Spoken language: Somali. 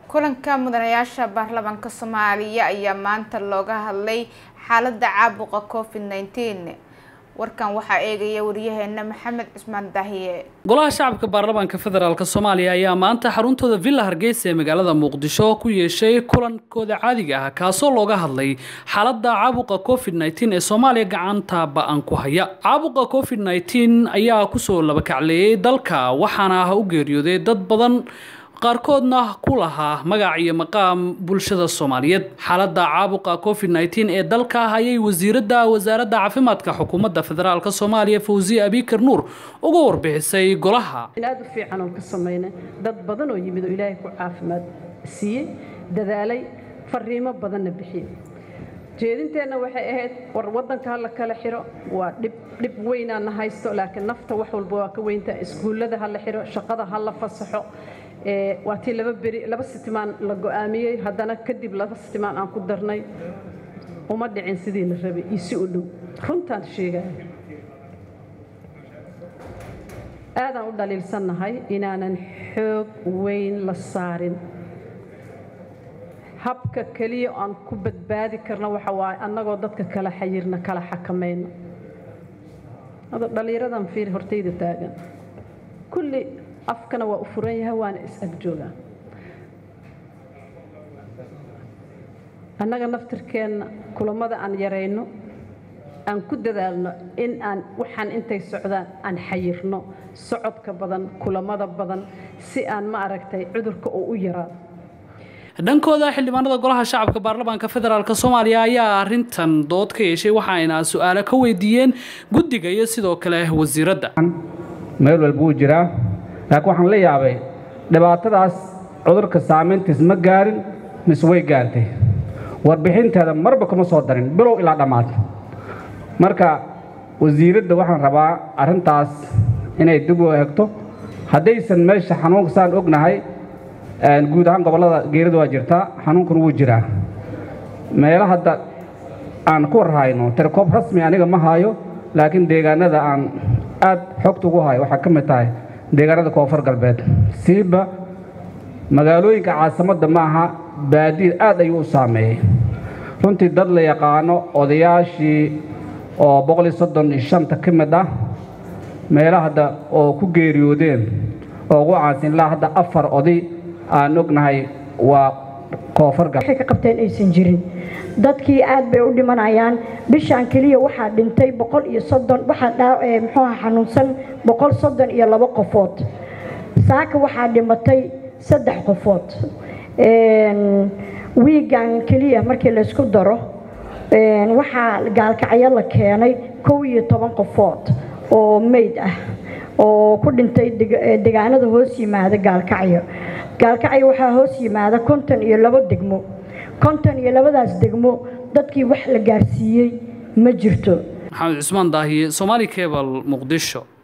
kulanka mudanayaasha baarlamaanka soomaaliya ayaa maanta looga hadlay xaalada caabuqa covid nneteen warkan waxaa eegaya wariyaheena maxamed cismaan daahiye golaha shacabka baarlamaanka federaalk soomaaliya ayaa maanta xaruntooda villa hargeysa ee magaalada muqdisho ku yeeshay kulankooda caadiga ah kaasoo looga hadlay xaalada caabuqa covid nneteen ee soomaaliya gacanta ba-an ku haya caabuqa covid nneteen ayaa kusoo labakacleeyay dalka waxaana u geeriyooday dad badan qaarkoodna ku lahaa magac iyo maqaam bulshada soomaaliyeed xaalada caabuqa covid nneteen ee dalka ayay wasiiradda wasaaradda caafimaadka xukuumadda federaalk soomaaliya fawziye abikar nuur uga warbixisay golaha aad u fiican oon ka samaynay dad badan oo yimid oo ilaahay ku caafimaad siiyey dadaalay fariimo badanna bixiyey jeedinteenna waxay ahayd war waddanka ha la kala xiro waa dhib dhib weynaana haysto laakiin nafta wax walba waa ka weyntaa iskuullada ha la xiro shaqada ha la fasaxo waa tii laba beri laba sitimaan la go'aamiyey haddana kadib laba sitimaan aan ku darnay uma dhicin sidii la rabay iyo si u dhow runtaan sheegaya aadaan u dhaliilsannahay inaanan xoog weyn la saarin habka keliya aan ku badbaadi karna waxa waaye annagoo dadka kala xayirna kala xakamayno dhallinyaradan fiir hortayda taagan kulli afkana waa u furan yahay waana is-ag joogaa annaga naftirkeenna kulammada aan yarayno aan ku dadaalno in aan waxaan intay socdaan aan xayirno socodka badan kulammada badan si aan ma aragtay cudurka uu u yaraado dhankooda xildhibaanada golaha shacabka baarlamaanka federaalk soomaaliya ayaa arintan dood ka yeeshay waxaayna su-aalo ka weydiiyeen guddiga iyo sidoo kale wasiiradda meel walba wuu jiraa laakiin waxaan la yaabay dhibaatadaas cudurka saamayntiis ma gaarin mise way gaartay warbixinteeda marba kuma soo darin bilow ilaa dhammaad marka wasiiradda waxaan rabaa arrintaas inay dib u eegto haddaysan meesha xanuunka saan ognahay guud ahaan gobollada geerida waa jirtaa xanuunkuna wuu jiraa meelo hadda aan ku warhayno tirkoob rasmi aniga ma haayo laakiin deegaanada aan aad xogta ugu hayo waxaa ka mid tahay deegaanada koonfur galbeed siiba magaalooyinka caasimadda ma aha baadiid aad ayuu u saameeyey runtii dad la yaqaano odayaashii oo boqoliyo soddon iyo shanta ka mid ah meelaha hadda oo ku geeriyoodeen oo ugu caansan ilaa hadda afar oday aan ognahay waa koonfur galbeed waxay ka qabteen aysan jirin dadkii aad bay u dhimanayaan bishaan keliya waxaa dhintay boqol iyo soddon waxaa muxuuha xanuunsan boqol soddon iyo labo qofood saaka waxaa dhimatay saddex qofood wiigan keliya markii laysku daro waxaa gaalkacyo la keenay kow iyo toban qofood oo meyd ah oo ku dhintay degaanada hoos yimaada gaalkacyo gaalkacyo waxaa hoos yimaada konton iyo labo degmo konton iyo labadaas degmo dadkii wax la gaarsiiyey ma jirto maxamed cusmaan daahiye somaali cebal muqdisho